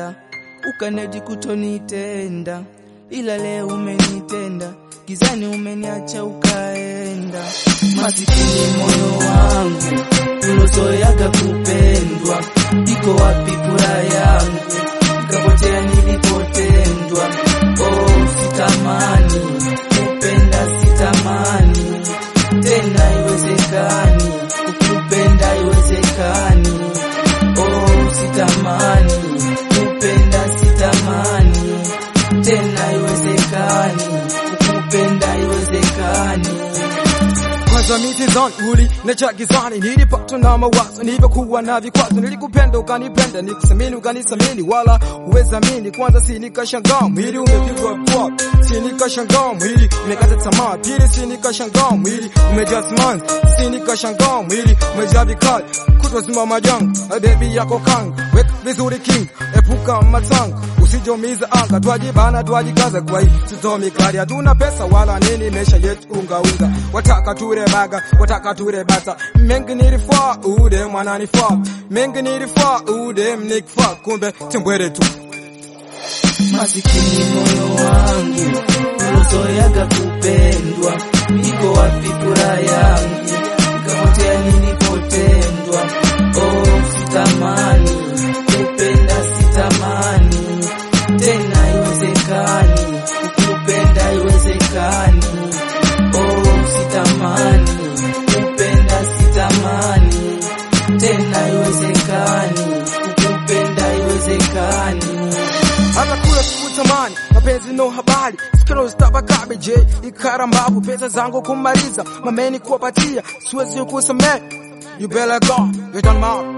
kupenda ukanedi kutonitenda, ila leo umenitenda, gizani umeniacha ukaenda. Masikini moyo wangu ulozoeaga kupendwa, iko wapi furaha yangu? Nikapotea nilipotendwa. Oh, sitamani kupenda, sitamani tena, iwezekani kukupenda, iwezekani. Oh, sitamani kupenda, sitamani tena, iwezekani kukupenda, iwezekani. Kwanza mitizani uli necha gizani, nilipatwa na mawazo nilivyokuwa na vikwazo. Nilikupenda ukanipenda, nikusamini ukanisamini, wala uwezamini. Kwanza si nikashangaa mwili umepigwa kwa, si nikashangaa mwili umekata tamaa. Pili si nikashangaa mwili umejaa simanzi, si nikashangaa mwili umejaa vikali. Kutwa zima majanga, bebi yako kanga, weka vizuri king, epuka matanga usijomiza anga, twajibana twajikaza, kwa hii sitomi kali, hatuna pesa wala nini, mesha yetu unga unga, wataka ture baga, wataka ture bata, mengi nilifaa ude mwana nifaa, mengi nilifaa ude mnikifaa, kumbe timbwere tu Masikini moyo wangu ulozoeaga kupendwa, iko wapi furaha yangu? Nikapotea nilipotendwa. Oh, sitamani kupenda, sitamani tena, iwezekani kukupenda, iwezekani. Oh, sitamani kupenda, sitamani tena, iwezekani kukupenda, iwezekani. hata kula sikutamani mapenzi no habari sikilo zitabakabe je ikarambavu pesa zangu kumaliza mameni kuwapatia siwezi kusamehe you better go you don't matter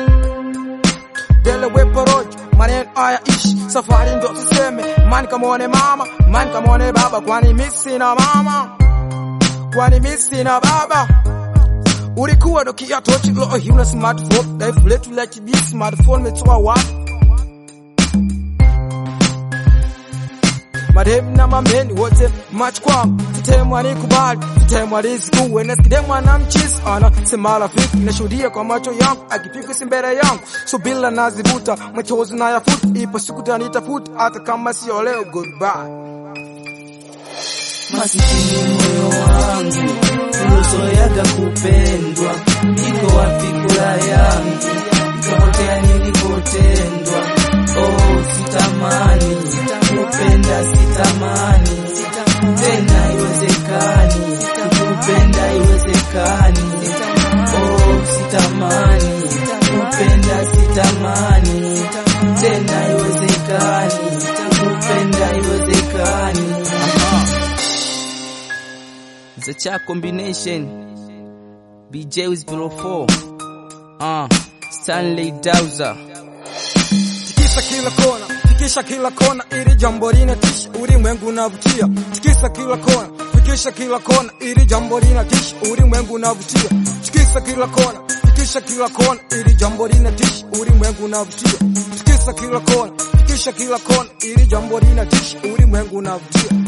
Dele wepo rojo maneno haya ishi safari ndo tuseme mani kamwone mama mani kamwone baba kwani mimi sina mama kwani mimi sina baba ulikuwa dokia tochi lo hii una smartphone life letu la kibi smartphone metoa wapi madem na mameni wote mach kwangu tutemwa ni kubali tutemwa riziki wenesikidemwa na mchisi ana sema rafiki nashuhudia kwa macho yangu akipigwa si mbele yangu so bila nazivuta machozi na yafuta ipo siku tanitafuta hata kama sio leo goodbye Masikini moyo wangu ulozoeaga kupendwa, iko wapi furaha yangu? Nikapotea nilipotendwa. Oh, sitamani kupenda, sitamani tena, iwezekani kukupenda, iwezekani. Oh, sitamani kupenda, sitamani tena, iwezekani kukupenda, iwezekani. The Chat Combination BJ with 04 uh, Stanley Dowser tikisa kila kona fikisha kila kona ili jambo linatisha ulimwengu unavutia tikisa kila kona fikisha kila kona ili jambo linatisha ulimwengu unavutia tikisa kila kona fikisha kila kona ili jambo linatisha ulimwengu unavutia tikisa kila kona fikisha kila kona ili jambo linatisha ulimwengu unavutia